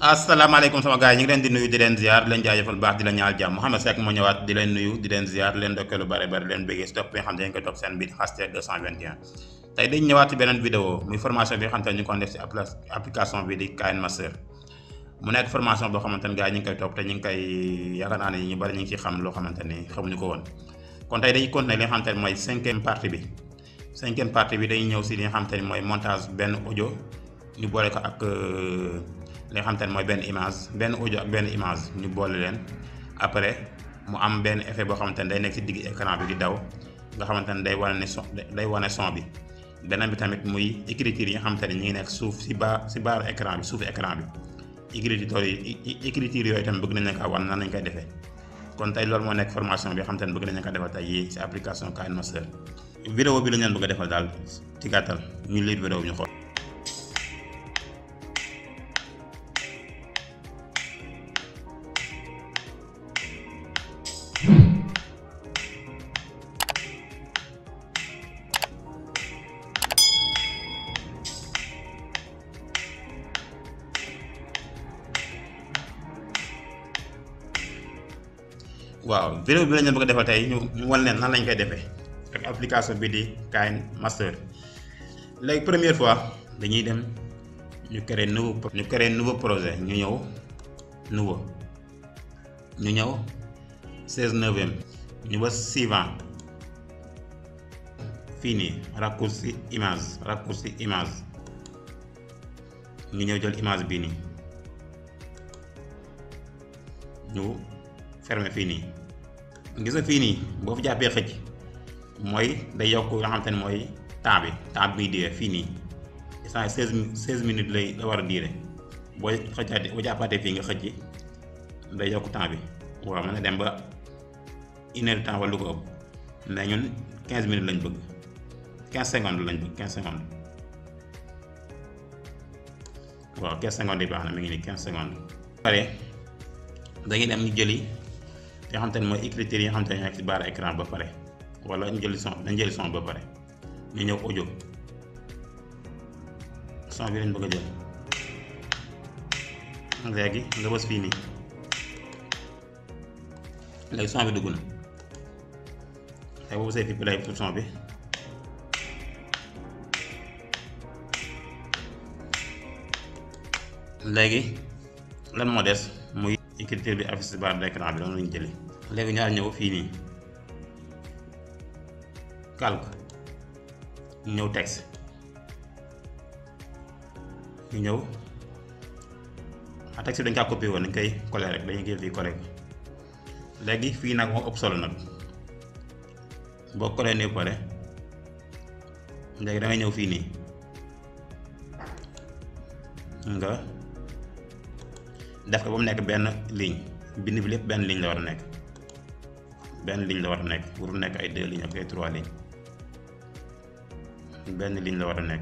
asalaamaaleykum sama gars yi ñu ngi leen di nuyu di leen ziar di leen jaajëfal baax di la ñaal jàmm Mouhamed Seck moo ñëwaat di leen nuyu di leen ziar di leen dokkee lu bare bare leen bëggee si topp bi nga xam ne dañ koy topp seen biir hashtag 221 tey dañ ñëwaat ci beneen vidéo muy formation bi nga xam ne ñu ngi ko def si application bi di KN Master mu nekk formation boo xamante ne gars yi ñu ngi koy topp te ñu ngi koy yaakaar naa ne ñu bari ñu ngi ciy xam loo xamante ni xamuñu ko woon kon tey dañuy continuer li nga xamante ne mooy cinquième partie bi cinquième partie bi dañuy ñëw si li nga xamante ne mooy montage benn audio ñu boole ko ak li nga xamante ne mooy benn image benn audio ak benn image ñu boole leen après mu am benn effet boo xamante ne day nekk si digg écran bi di daw nga xamante ne day wane ne son day wane son bi beneen bi tamit muy écriture yi nga xamante ne ñu ngi nekk suuf si baa si baaru écran bi suufu écran bi écriture yi écriture yooyu tamit bëgg nañ leen ko wan nan lañ koy defee kon tey loolu moo nekk formation bi nga xamante ne bëgg nañ ko defal tey yii si application KN Master vidéo bi la ñu leen bëgg a defal daal ci gàttal ñu lire vidéo bi ñu xool. waaw vidéo bi la ñu bëgg a defal tey ñu ñu wan leen nan lañ koy defee ak application bi di KN Master léegi première fois dañuy dem ñu créer nouveau ñu créer nouveau projet ñu ñëw nouveau ñu ñëw 16 neuvième ñu ba suivant fii nii raccourci image raccourci image ñu ñëw jël image bii nii ñu fermé fii nii gis nga fii nii boo fi jàppee xëcc mooy day yokk nga xamante ne mooy temps bi temps bi muy diire fii nii instant seize seize minutes lay la war a diire boo xëccaatee boo jàppaatee fii nga xëcc day yokk temps bi waaw mën na dem ba une heure de temps wala lu ko ëpp mais ñun quinze minutes lañ bëgg quinze secondes lañ bëgg quinze secondes waaw quinze secondes yi baax na mi ngi nii quinze secondes. pare dañuy dem ñu jëli. nga xamante ne mooy écriture yi nga xamante ne nekk ci barre écran ba pare wala ñu jëli son dañ jëli son ba pare ñu ñëw audio son bi lañ bëgg a jël léegi nga bës fii nii léegi son bi dugg na léegi boo bësee fi play pour son bi léegi lan moo des muy écriture bi affiche ci barre d'écran bi loolu lañu jëli léegi ñaar ñëw fii nii calque ñëw texte ñu ñëw a texte bi dañ kaa copier woon dañ koy coller rek dañuy jël fii coller ko léegi fii nag moo ëpp solo nag boo coller nii pare léegi da ngay ñëw fii nii nga def ko ba mu nekk benn ligne bind bi lépp benn ligne la war a nekk benn ligne la war a nekk warul nekk ay deux lignes ak ay trois lignes benn ligne la war a nekk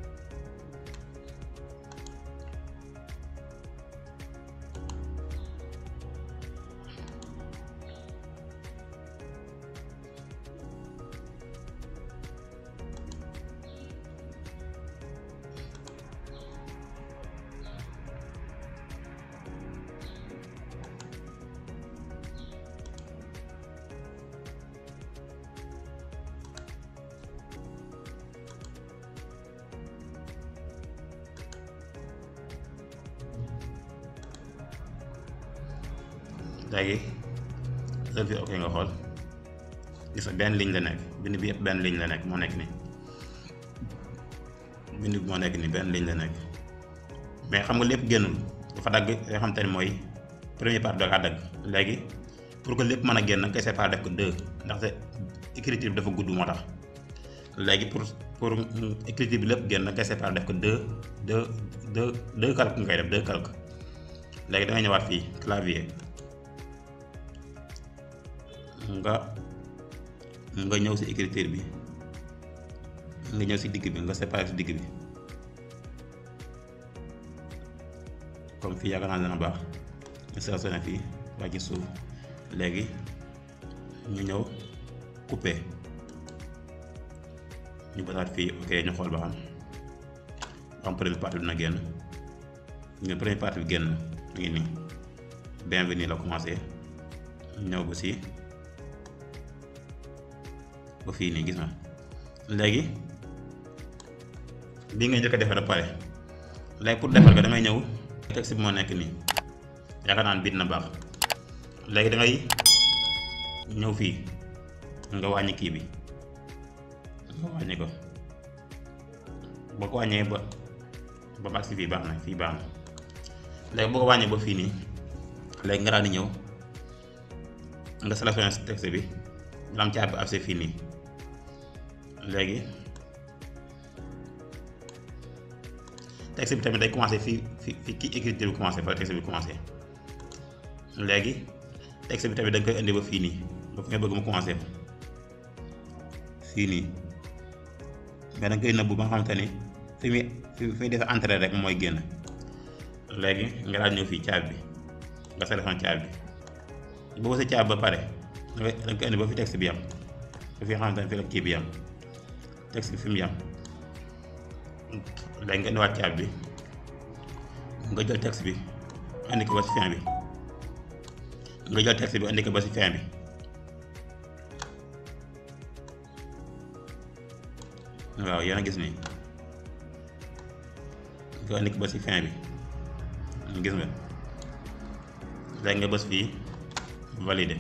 léegi lël fi ok nga xool gis nga benn ligne la nekk bind bi yëpp benn ligne la nekk moo nekk nii bind bi moo nekk nii benn ligne la nekk mais xam nga lépp génnul dafa dagg nga xam te ne mooy premier part da kaa dagg léegi pour que lépp mën a génn nga koy séparer def ko deux ndaxte écriture bi dafa gudd moo tax léegi pour pour écriture bi lépp génn nga koy séparer def ko deux deux deux deux calques nga koy def deux calques léegi da ngay ñëwaat fii clavier. nga nga ñëw ci écriture bi nga ñëw ci digg bi nga séparé ci digg bi comme fii yaakaar naa dana baax nga sélectionné fii waa ci suuf léegi ñu ñëw coupé ñu basaat fii ok ñu xool ba xam am première partie bi na génn ñu première partie bi génn mu ngi nii bienvenue la commencé ñëw ba si ba fii nii gis na léegi bii nga njëkk a defar a pare léegi pour defar ko da ngay ñëw texte bi moo nekk nii yaakaar naan biit na baax léegi da ngay ñëw fii nga wàññi kii bi nga wàññi ko boo ko wàññee ba ba mag si fii baax na fii baax na léegi boo ko wàññee ba fii nii léegi nga daal di ñëw nga sélectionné si texte bi nga am caat bi afse fii nii léegi texte bi tamit day commencé fii fi fi kii écriture bi commencé fa texte bi commencé léegi texte bi tamit da nga koy indi ba fii nii ba fi nga bëgg mu commencé fii nii mais da nga koy nëbbu ba nga xamante ni fi muy fi muy def entrée rek mooy génn léegi nga daal ñëw fii caabi bi nga sélectionné caabi bi boo bësee caabi ba pare da nga da nga koy indi ba fi texte bi yam ba fi nga xamante ni fi la kii bi yam texte bi fi mu yam léegi nga indiwaat caabi bi nga jël texte bi indi ko ba si fin bi nga jël texte bi indi ko ba si fin bi waaw yéen a gis nii nga indi ko ba si fin bi gis nga léegi nga bës fii valider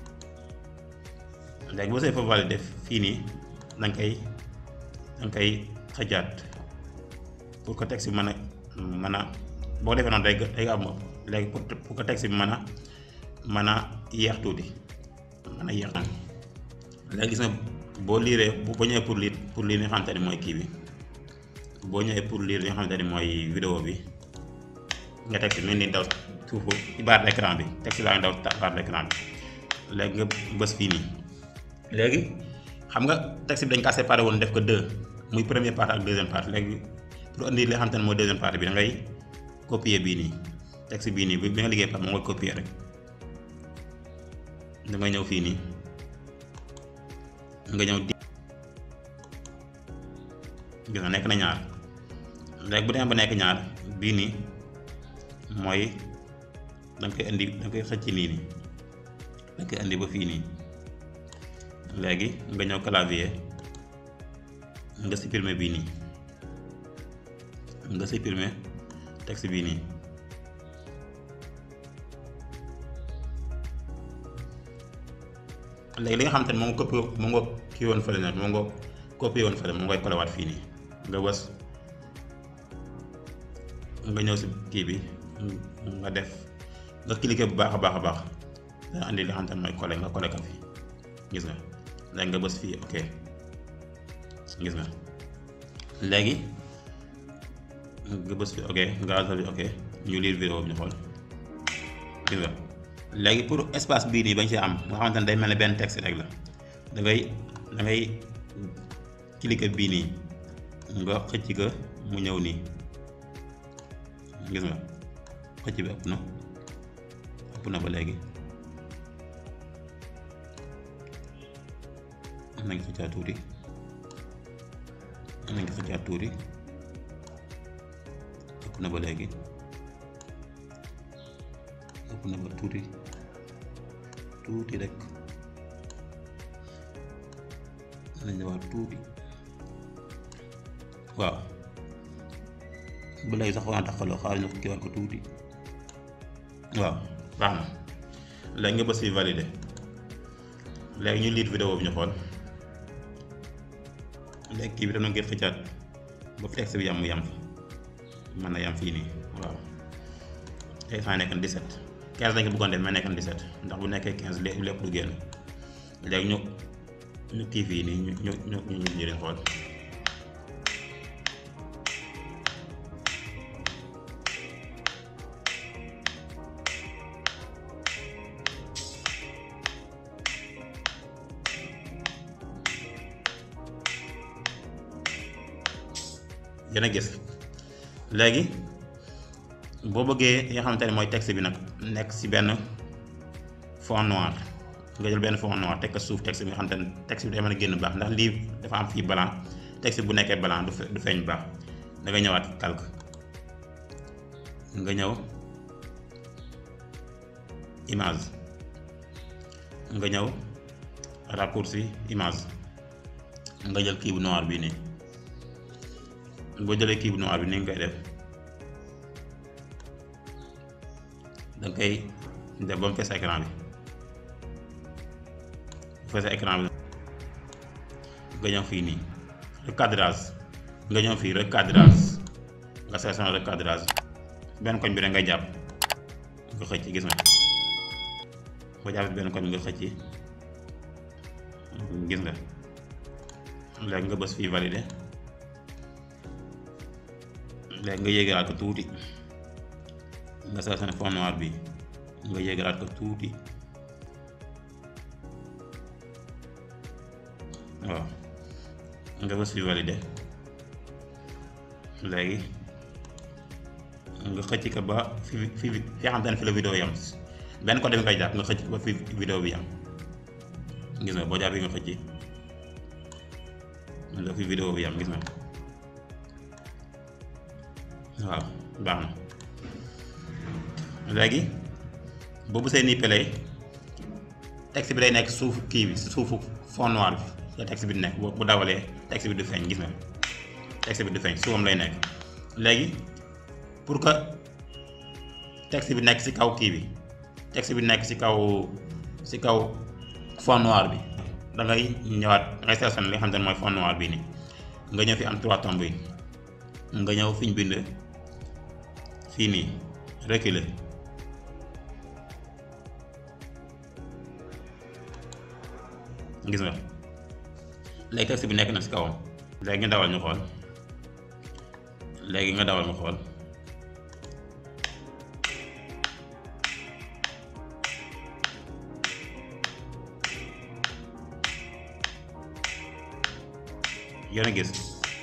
léegi boo see fa valider fii nii danga koy danga koy xëjaat pour que texte bi mën a mën a boo defee noonu day day am léegi pour pour que texte bi mën a mën a yeex tuuti mën a yeex noonu léegi gis nga boo liiree boo ñëwee pour lire pour lire li nga xamante ni mooy kii bi boo ñëwee pour lire li nga xamante ni mooy vidéo bi nga texte bi ni daw suufu ci barre d'écran bi texte baa ngi daw barre d'écran bi léegi nga bës fii nii léegi xam nga texte bi dañ kaa séparé woon def ko deux muy première partie ak deuxième partie léegi pour indi li nga xamante ne mooy deuxième partie bi da ngay copier bii nii texte bii nii bi nga liggéey par moom nga copier rek da ngay ñëw fii nii nga ñëw di gis nga nekk na ñaar léegi bu demee ba nekk ñaar bii nii mooy danga koy indi danga koy xëcc nii nii danga koy indi ba fii nii léegi nga ñëw clavier nga supprimer bii nii nga supprimer texte bii nii léegi li nga xamante ne moom nga copié moom nga kii woon fële nag moom nga copié woon fële moom ngay kolewaat fii nii nga bës nga ñëw si kii bi nga def nga cliqué bu baax a baax a baax dana andi li nga xamante ne mooy collé nga collé ko fi gis nga léegi nga bës fii ok gis nga léegi nga bës fii ok nga alta bi ok ñu lire vidéo bi ñu xool gis nga léegi pour espace bii nii bañ ci am nga xamante ne day mel ne benn texte rek la da ngay da ngay cliquer bii nii nga xëcc ko mu ñëw nii gis nga xëcc bi ëpp na ëpp na ba léegi am nañ ko xëccaat tuuti am nañ ko xëccaat tuuti ëpp na ba léegi ëpp na ba tuuti tuuti rek nañ ñëwaat tuuti waaw ba léegi sax waa taxaloo xaar ñu kii war ko tuuti waaw baax na léegi nga bës fi validé léegi ñu liit vidéo bi ñu xool léegi kii bi tam na ngeen xëccaat ba fi texte bi yam mu yam fi mën na yam fii nii waaw tey saa nekk na 17 15 dañ ko bëggoon def mais nekk na 17 ndax bu nekkee 15 lépp lépp du génn léegi ñu ñu kii fii nii ñu ñu ñu ñu ñu leen xool yéen a gis léegi boo bëggee li nga xamante ne mooy texte bi nag nekk ci benn fond noir nga jël benn fond noir teg ko suuf texte bi nga xamante ne texte bi day mën a génn baax ndax lii dafa am fii blanc texte bu nekkee blanc du du feeñ baax da nga ñëwaat calque nga ñëw image nga ñëw raccourci image nga jël kii bu noir bii nii boo jëlee kii bu noir bi ni nga koy def danga koy def ba mu fees écran bi bu feesee écran bi nga ñëw fii nii recadrage nga ñëw fii recadrage nga sélectionné recadrage benn koñ bi rek ngay jàpp nga xëcc gis nga boo jàppee benn koñ bi nga xëcc gis nga léegi nga bës fii validé léegi nga yéegalaat ko tuuti nga sélectionné fond noir bi nga yéegalaat ko tuuti waaw nga bës fii validé léegi nga xëcc ko ba fi fi fi xam te ne fi la vidéo yam benn côté bi ngay jàpp nga xëcc ko ba fi vidéo bi yam gis nga boo jàppee nga xëcc nga fi vidéo bi yam gis nga waaw baax na léegi boobu see nii play texte bi day nekk suuf kii bi suufu fond noir bi la texte bi di nekk bu dawalee texte bi du feeñ gis nga texte bi du feeñ suufam lay nekk léegi pour que texte bi nekk ci kaw kii bi texte bi nekk ci kaw ci kaw fond noir bi da ngay ñëwaat da ngay sélectionné li nga xam ne mooy fond noir bii nii nga ñëw fi am trois tombes yi nga ñëw fi ñu bind fii nii reculer gis nga léegi texte bi nekk na ci kawam léegi nga dawal ñu xool léegi nga dawal ñu xool yéen a gis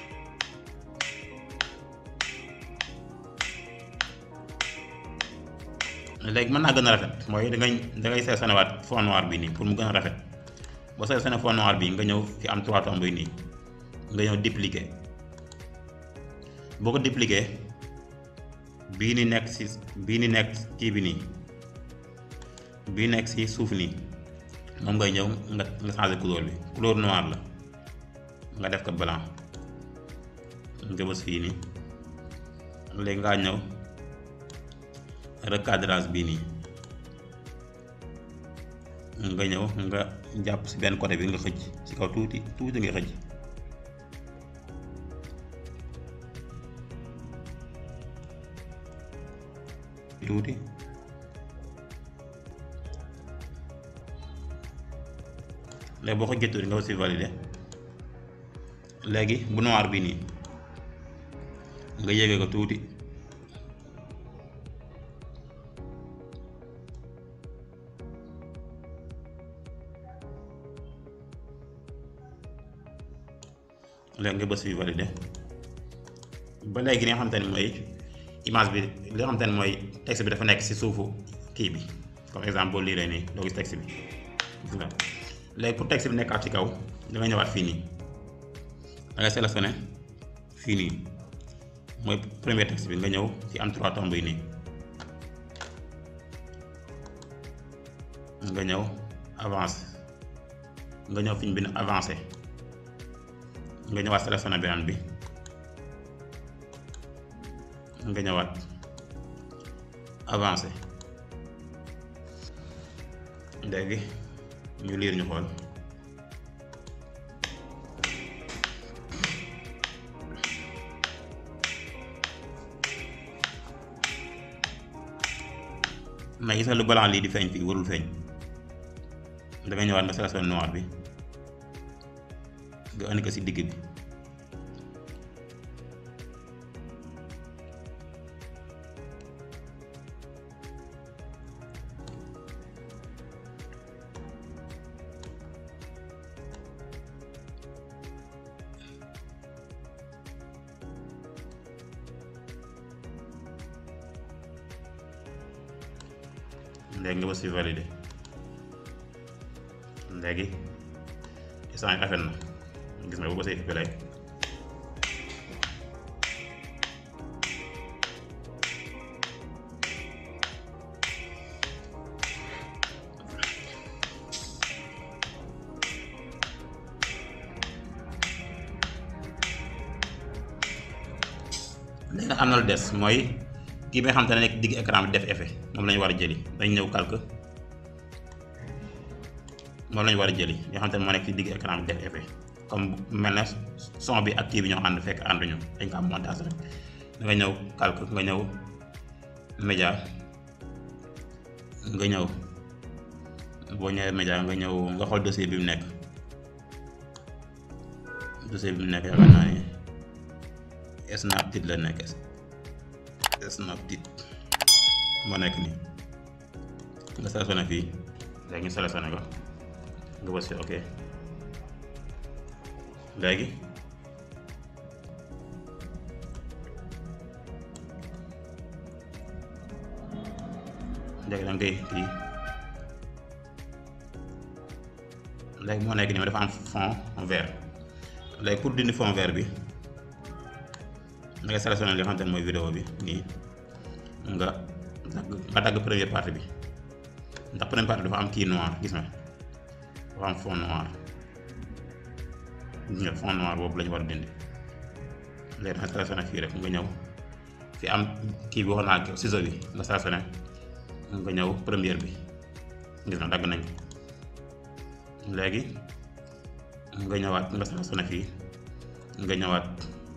léegi mën naa gën a rafet mooy da ngay da ngay sélectionné waat fond noir bi nii pour mu gën a rafet boo sélectionné fond noir bi nga ñëw fi am trois tombes yi nii nga ñëw dupliquer boo ko dupliquer bii ni nekk si bii ni nekk kii bi nii bii nekk si suuf nii moom ngay ñëw nga nga changer couleur bi couleur noir la nga def ko blanc nga bës fii nii léegi ngaa ñëw recadrage bii nii nga ñëw nga jàpp si benn côté bi nga xëcc si kaw tuuti tuuti nga xëcc tuuti léegi boo ko jëttu nga aussi validé léegi bu noir bi nii nga yéege ko tuuti léegi nga bës fi validé ba léegi li nga xamante ne mooy image bi li nga xamante ne mooy texte bi dafa nekk ci suufu kii bi comme exemple boo liiree nii doo gis texte bi gis nga léegi pour texte bi nekkaat ci kaw da nga ñëwaat fii nii da ngay sélectionné fii nii mooy premier texte bi nga ñëw ci am trois tombes yi nii nga ñëw avancé nga ñëw fi ñu bind avancé nga ñëwaat sélectionné beneen bi nga ñëwaat avancé léegi ñu liir ñu xool mais gis nga lu blanc lii di feeñ fii warul feeñ dangay ñëwaat nga sélectionné noir bi nga andi ko ci digg bi léegi nga bës fi validé léegi instant rafet na gis nga bu bësee fi play léegi nag am na lu des mooy kii bi nga xam te ne nekk digg écran bi def effet moom la ñu war a jëli dañ ñëw calque moom la ñu war a jëli yoo xam te ne moo nekk ci digg écran bi def effet comme mel na son bi ak kii bi ñoo ànd fekk ànduñu dañ ko am montage rek da nga ñëw calque nga ñëw média nga ñëw boo ñëwee média nga ñëw nga xool dossier bi mu nekk dossier bi mu nekk yaakaar naa ni Snapdeal la nekk Snapdeal moo nekk nii nga sélectionné fii léegi ñu sélectionné ko nga bës fi ok léegi léegi da ngay kii léegi moo nekk nii ma dafa am fond vert léegi pour dindi fond vert bi da ngay sélectionné li nga xamante ne mooy vidéo bi nii nga dagg nga dagg première partie bi ndax première partie dafa am kii noir gis nga dafa am fond noir gis nga fond noir boobu la ñu war a dindi léegi da nga sélectionné fii rek nga ñëw fi am kii bi wax naa ciseau bi nga sélectionné nga ñëw première bi gis nga dagg nañ ko léegi nga ñëwaat nga sélectionné fii nga ñëwaat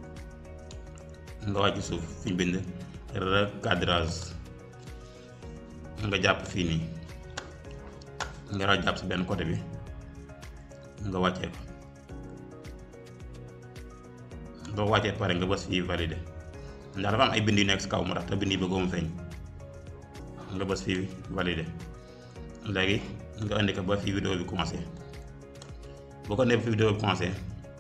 nga wàcc suuf fi ñu bind recadrage nga jàpp fii nii nga ra jàpp si benn côté bi nga wàccee ko boo wàccee pare nga bës fii validé ndax dafa am ay bind yu nekk si kaw moo tax te bind yi bëggoo mu feeñ nga bës fii validé léegi nga indi ko ba fii vidéo bi commencé boo ko indee ba fii vidéo bi commencé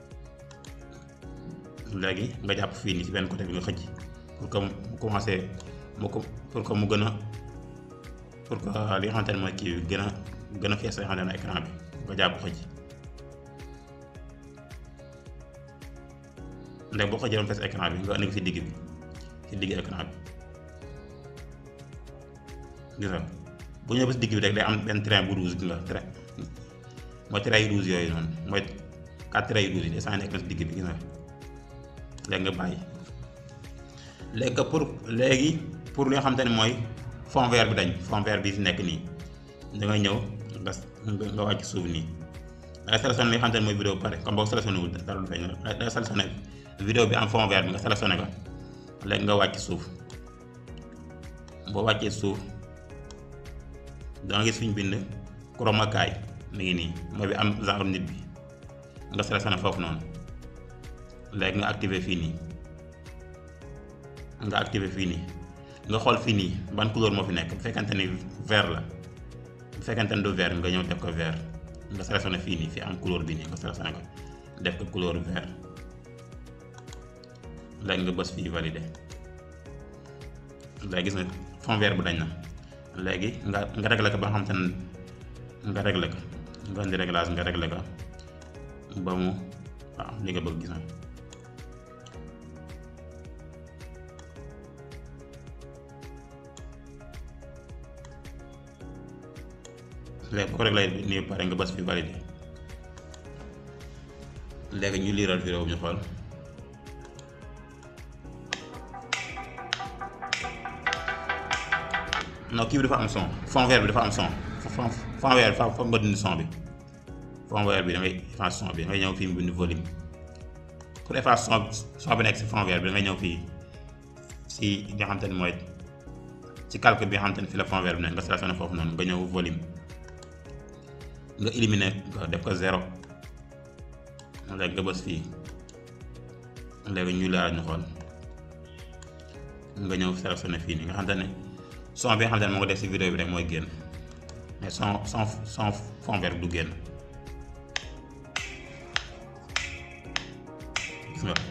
léegi nga jàpp fii nii ci benn côté bi nga xëcc pour que mu commencé mu ko pour que mu gën a pour que li nga xamante ne mooy kii bi gën a gën a fees li nga xamante ne écran bi nga jàpp xëcc léegi boo xëccee doon fees écran bi nga indi ko ci digg bi ci digg écran bi gis nga bu ñëwee ba si digg bi rek day am benn train bu rouge gi nga train mooy train yu rouge yooyu noonu mooy quatre train yu rouge yi descend nekk na si digg bi gis nga léegi nga bàyyi léegi pour léegi pour li nga xamante ne mooy fond vert bi dañ fond vert bi fi nekk nii da ngay ñëw nga nga wàcc suuf nii da ngay sélectionné li nga xamante ne mooy vidéo ba pare comme boo sélectionné wul dara du feeñ da ngay sélectionné vidéo bi am fond vert bi nga sélectionné ko léegi nga wàcc suuf boo wàccee suuf da nga gis fi ñu bind chroma kay mi ngi nii mooy bi am genre nit bi nga sélectionné foofu noonu léegi nga activé fii nii nga activé fii nii nga xool fii nii ban couleur moo fi nekk bu fekkente ni vert la bu fekkente ni du vert nga ñëw def ko vert nga sélectionné fii nii fi am couleur bi nii nga sélectionné ko def ko couleur vert léegi nga bës fii validé léegi gis nga fond vert bu dañ na léegi nga nga réglé ko ba nga xamante ne nga réglé ko nga indi réglage nga réglé ko ba mu waaw li nga bëgg gis na léegi bu ko réglé nii pare nga bës fi validé léegi ñu liiral vidéo bi ñu xool non kii bi dafa am son fond vert bi dafa am son fond fond vert bi fa nga dindi son bi fond vert bi da ngay effacer son bi da ngay ñëw fii mu bind volume pour effacer son son bi nekk si fond vert bi da ngay ñëw fii si li nga xamante ne mooy ci calque bi nga xamante ne fii la fond vert bi nekk nga sélectionné foofu noonu nga ñëw volume nga éliminer nga def ko zéro léegi nga bës fii léegi ñu laal ñu xool nga ñëw sélectionné fii nii nga xamante ne son bi nga xamante ne moo ko def si vidéo bi rek mooy génn mais son son son fond vert du génn gis nga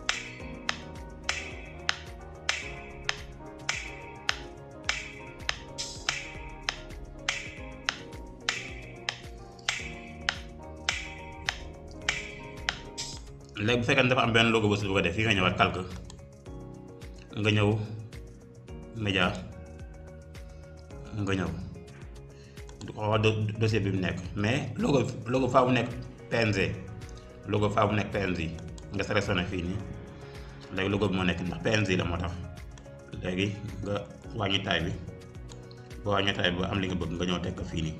léegi bu fekkee ne dafa am benn logo bës bu ko def fii nga ñëwaat calque nga ñëw média nga ñëw du xool dossier bi mu nekk mais logo logo faa mu nekk PNG logo faa mu nekk PNG nga sélectionné fii nii léegi logo bi moo nekk ndax PNG la moo tax léegi nga wàññi taay bi boo wàññi taay bi ba am li nga bëgg nga ñëw teg ko fii nii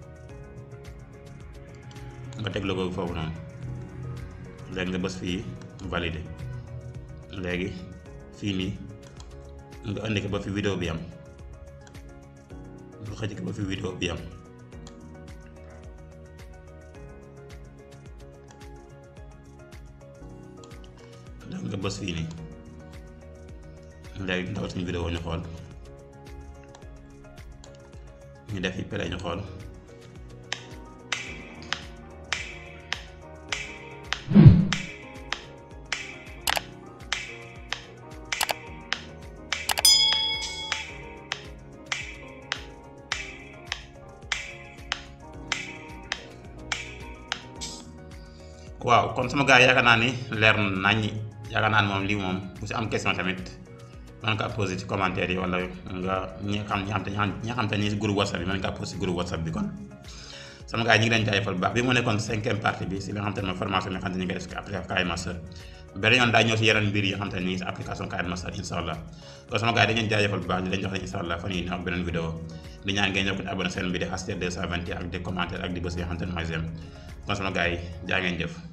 nga teg logo bi foofu noonu léegi nga bës fii validé léegi fii nii nga indi ko ba fi vidéo bi am nga xëcc ko ba fi vidéo bi am léegi nga bës fii nii léegi ndaw suñu vidéo ñu xool ñu def fi pare ñu xool waaw kon sama gars yi yaakaar naa ni leer na naññi yaakaar naa ni moom lii moom bu si am question tamit mën nga posé ci commentaire yi wala nga ñi nga xam ñi xam te ñi nga xam te ni si groupe whatsapp bi mën nga posé si groupe whatsapp bi kon sama gars yi ñu ngi leen jaajëfal bu baax bi moo nekkoon cinquième partie bi si li nga xam te ne mooy formation bi nga xam te ni ñu ngi def si application KM Master beneen yoon daa ñëw si yeneen mbir yi nga xam te ne nii si application KM Master incha allah kon sama gars yi dañ leen jaajëfal bu baax di leen jox leen incha allah fan yii ak beneen vidéo di ñaan ngeen ñëw ko abonné seen bi di HT 221 ak di commentaire ak di bës yi nga xam te ne mooy j'aime kon sama gars yi jaa ngeen jëf